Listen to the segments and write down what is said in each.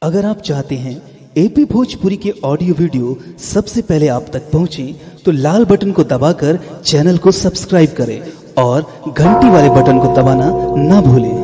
अगर आप चाहते हैं एपी भोजपुरी के ऑडियो वीडियो सबसे पहले आप तक पहुंचे तो लाल बटन को दबाकर चैनल को सब्सक्राइब करें और घंटी वाले बटन को दबाना ना भूलें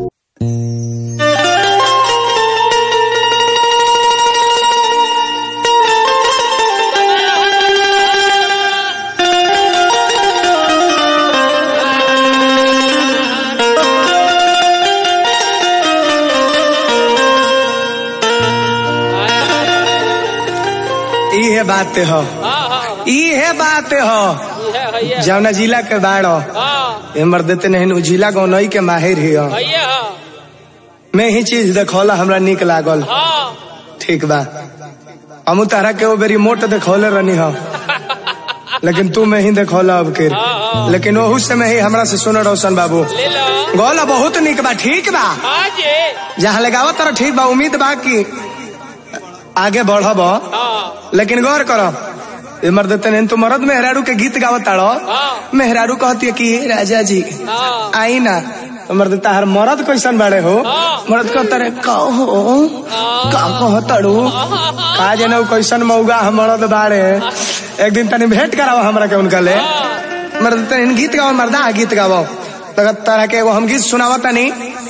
इहे बात हो इहे बात हो जौना जिला के बाड़ो एमर देते नहीं उ जिला गौनई के माहिर ही हो मैं ही चीज देखौला हमरा निक लागल ठीक बा हमू तारा के वो बेरी मोट देखौले रहनी हो लेकिन तू में ही देखौला अब के लेकिन ओहू से में ही हमरा से सुन रोशन बाबू गौला बहुत निक बा ठीक बा जहाँ लगाव तारा ठीक बा उम्मीद बा कि आगे बढ़ब लेकिन गौर करो मर देते नहीं तू मरद मेहरारू के गीत गावत ताड़ो मेहरारू कहती है कि राजा जी आई ना तो मर्द तार मरद कैसन बाड़े हो मरद कहता रे कहो का कहो तड़ू का जने उ कैसन मौगा हम मरद बाड़े एक दिन तनी भेंट कराओ हमरा के उनका ले मर्द तनी गीत गाओ मर्दा गीत गाओ तो तरह के एगो हम गीत सुनावा तनी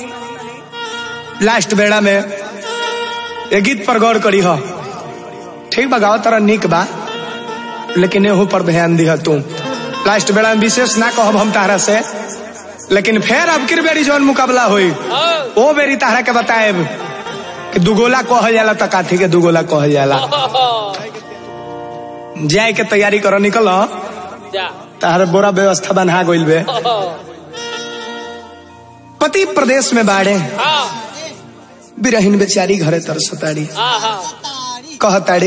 लास्ट बेड़ा में ये गीत पर गौर करी हो ठीक बा गाओ तरह निक बा लेकिन एहू पर ध्यान दिह तू लास्ट बेड़ा में विशेष ना कहब हम तारा से लेकिन फिर अब किर बेरी जौन मुकाबला हुई ओ बेरी तारा के बताएब कि दुगोला कहल जाला त काथी के दुगोला कहल जाला जाए के तैयारी करो निकल तार बोरा व्यवस्था बना गइल बे पति प्रदेश में बाड़े बिरहीन बेचारी घरे तरसताड़ी कहताड़ी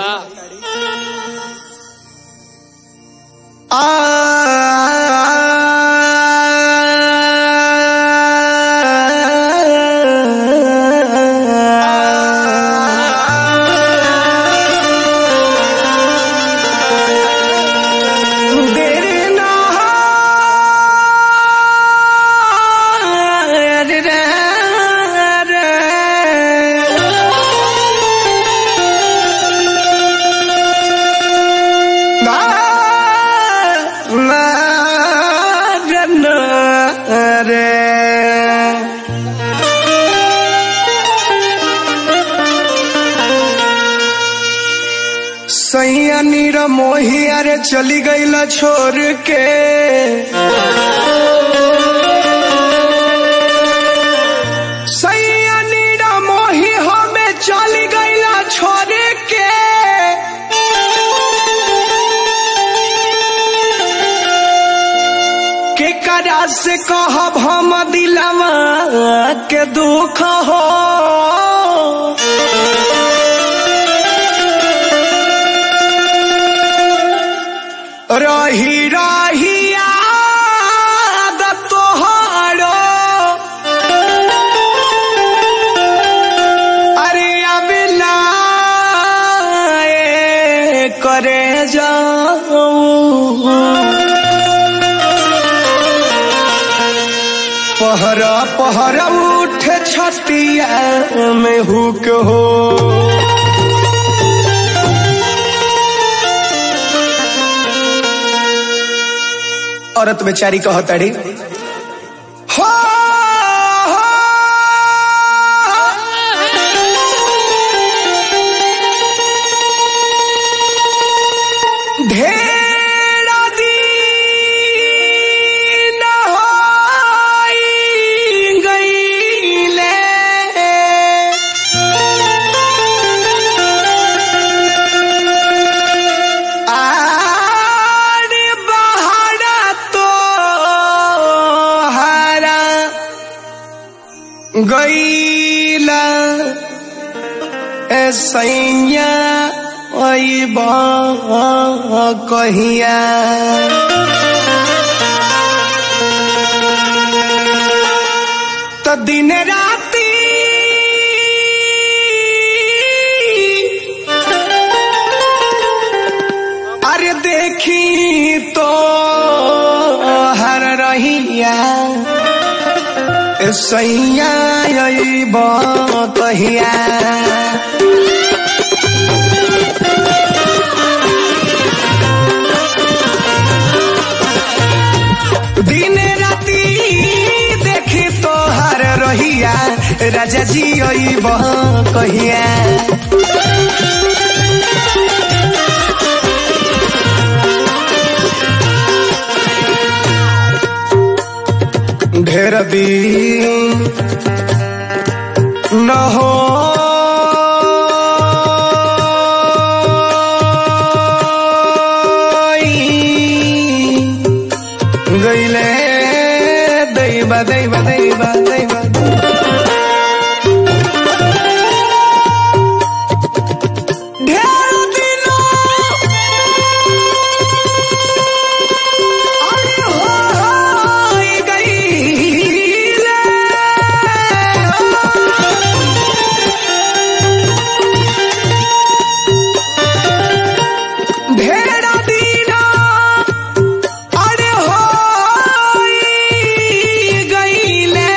सैया नीर मोहिया रे चली गईला छोड़ के सैया नीर मोही हमें चली गईला छोड़ के के करा से कहब हम दिलवा के दुख हो रही रही याद तोहारो अरे अबिला करे जाऊं पहरा पहरा उठे छतिया में हुक हो औरत बेचारी कहतड़ी हो ढेर दिन होई गईले आरे बहारा तो हरा गईला सैया कहिया तो दिन राती अरे देखी तो हर रहिया ए सैया अइब कहिया दिन राती देखी तोहर रहिया राजा जी अइब कहिया ढेर दिन न हो गईले दैवा दैवा दैवा दैवा ढेर दिनों अरे होई गईले। ढेर दिनों अरे होई गईले।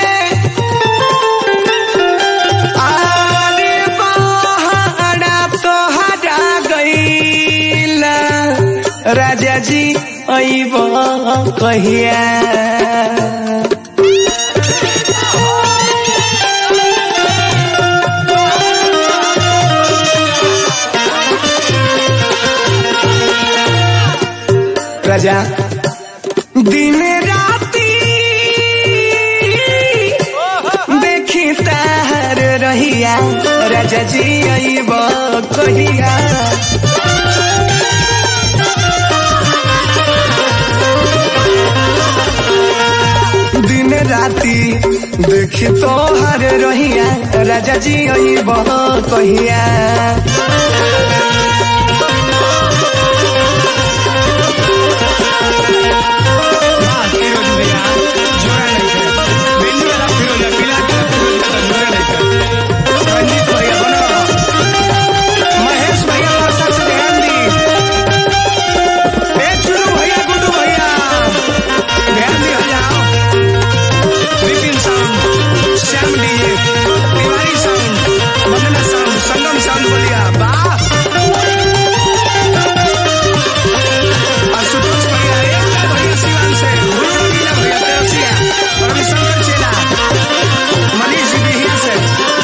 अरे पहाड़ा तोहरा गईला राजा जी अइब कहिया राजा दिन राती देखी तार रहिया राजा जी अइब कहिया दिन राती देखी तोहर रहिया राजा जी अइब कहिया फिरोज भैया जोड़ा नहीं है बिंदु वाला फिरोज है पीला का फिरोज का जोड़ा नहीं है रंजीत भैया बनो महेश भैया वर्षा से ध्यान दी ए चुनू भैया गुड्डू भैया ध्यान दी हो जाओ Vipin sound Shyam DJ Tiwari sound Vandana sound Sangam sound बोलिया वाह आशुतोष भैया एक भैया शिवान से गुरु नीला भैया तेरसिया रविशंकर चेला मनीष जी बिहिया से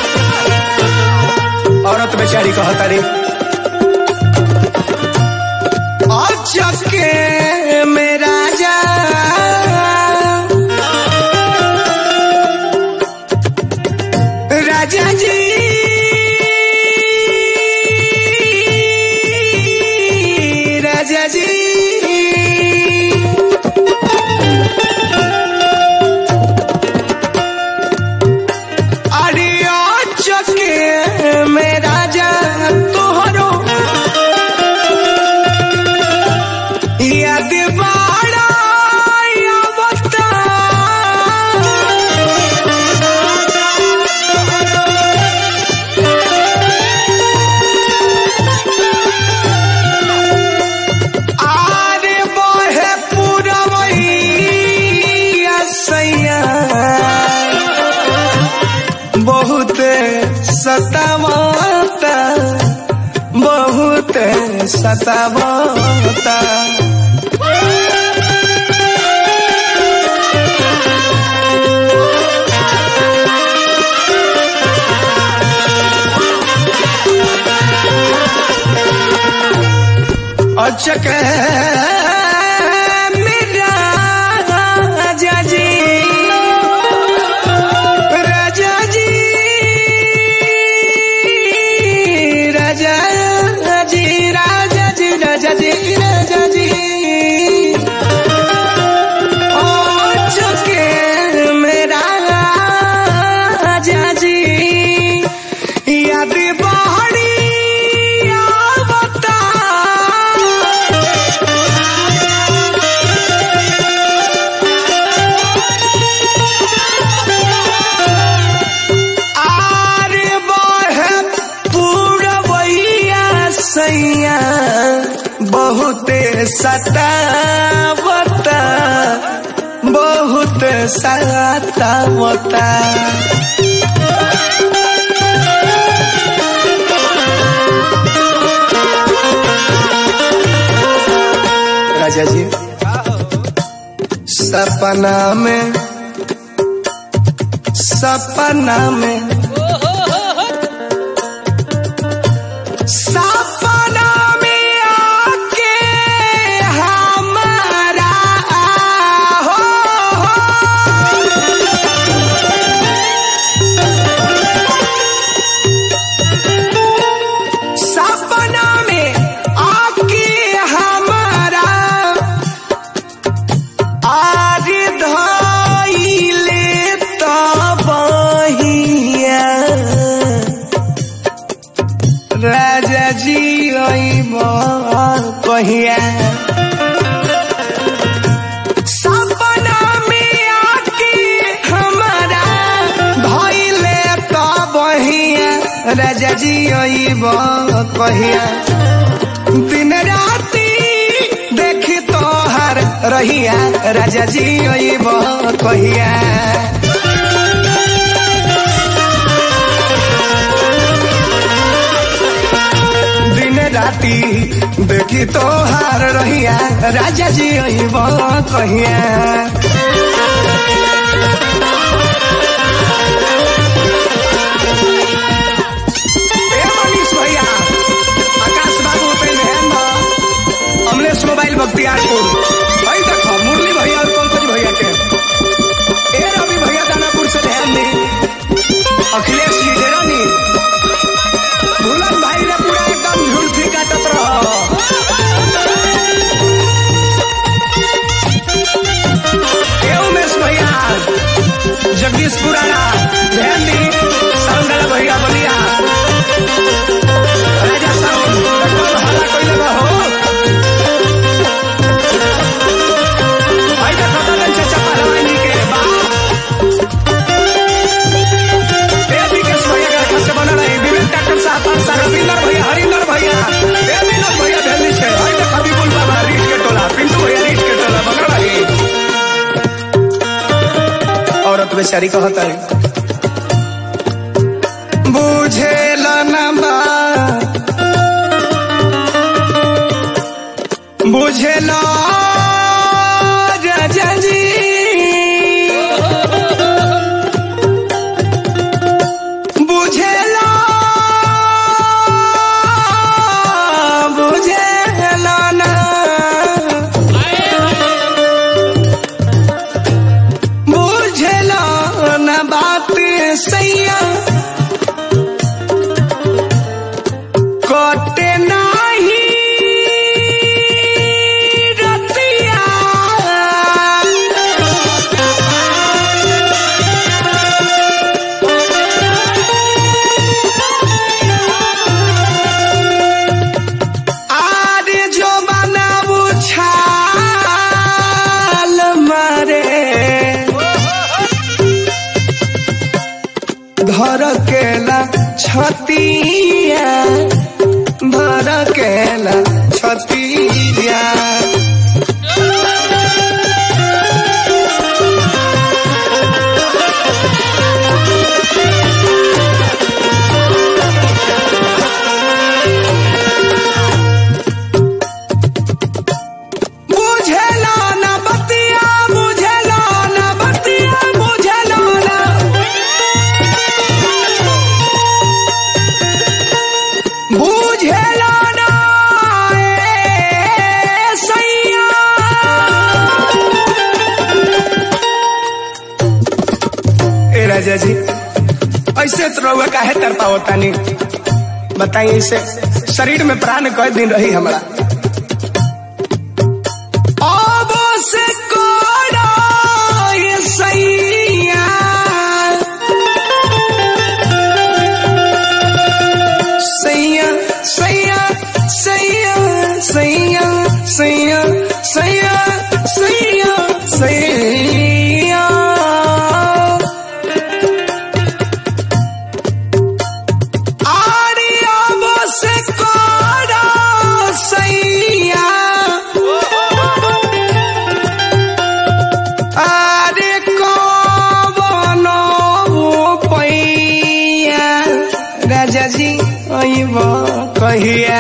औरत बेचारी कहता रे अचके में राजा राजा जी राजा जी अरे चके में राजा तोहरो याद बाड़ा या बता आरे बहे पुरवैया सैया बहुत सतावता बहुत सतावता अचक मेरा राजा जी राजा जी राजा जी राजा जी राजा जी राजा जी अचक मेरा राजा जी याद बहरी आवता आरे बहे पूरवैया सैया बहुते सतावता बहुत तरसाता मता राजा जी सपना में सपना में सपना में आके हमारा हो, हो। सपना में आके हमारा आज धइले तबहिया राजा जी अइब कहिया सपना में आके हमारा धइले तबहिया राजा जी अइब कहिया दिन राती देखी तोहर रहिया राजा जी अइब कहिया दिन राती देखी तोहार रहिया राजा जी अइब कहिया ए मनीष भैया आकाश बाबू पे ध्यान दो अमलेश मोबाइल बख्तियारपुर भाई देखो मुरली भैया और पंकज भैया के ए रवि भैया दानापुर से ध्यान दी अखिलेश जी डेरानी भूलन भाई रे पूरा एकदम झुलफी काटत रहो ए उमेश भैया जगदीश पुराना ध्यान दी साउंड भैया बलिया राजा साउंड एकदम हल्ला कइले बा हो भाई देखो दलन चाचा पहलवानी के बा ए विकेश भैया के घर से बनल है विवेक डॉक्टर साहब परसा रविंदर भैया हरिंदर भैया ए विनोद भैया दिल्ली से भाई देखो विपुल बाबा रीट के टोला पिंटू भैया रीट के टोला बनल है औरत बेचारी कहता है बुझेल न बात बुझेल राजा जी बुझेल बुझेल ना बुझल न बात सैया कटे नाही रतिया आरे जो बनाबू छाल मारे धर केला छतिया धर केला छतिया बुझेला न बतिया बुझेला न बतिया बुझेला न बुझेला न ए सैया ए राजा जी ऐसे तो रहुआ काहे तर पावतानी बताइए इसे शरीर में प्राण कई दिन रही हमारा अब से कोड़ा ये सैया सैया सैया सैया सैया सैया सैया सैया सैया आरे अब से कोड़ा अइब कहिया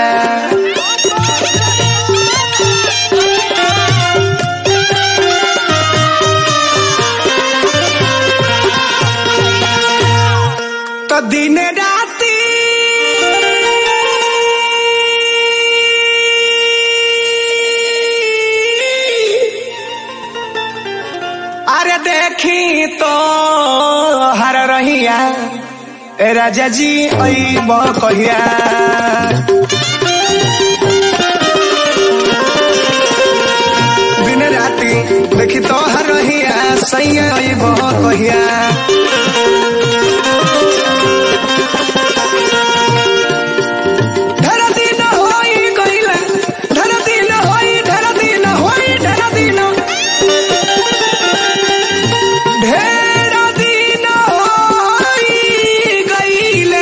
तो दिन राती अरे देखी तो हर रहिया ए राजा जी अइब कहिया दिन राती देखी तो हर रहिया सैया अइब कहिया ढेर दिन होई गइला ढेर दिन होई ढेर दिन होई ढेर दिन ढेर दिन होई गइले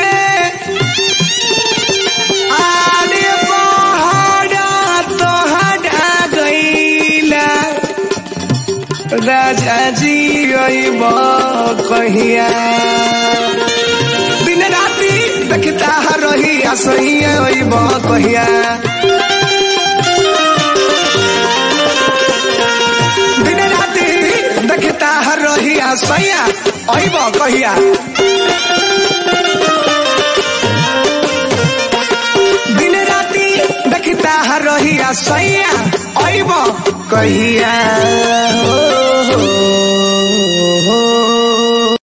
आरे पहाड़ा तोहरा गइला राजा जी अइब कहिया दिन राती देखता रही असहिया अइब कहिया दिन राती देखता रही असहिया अइब कहिया दिन राती देखता रही असहिया अइब कहिया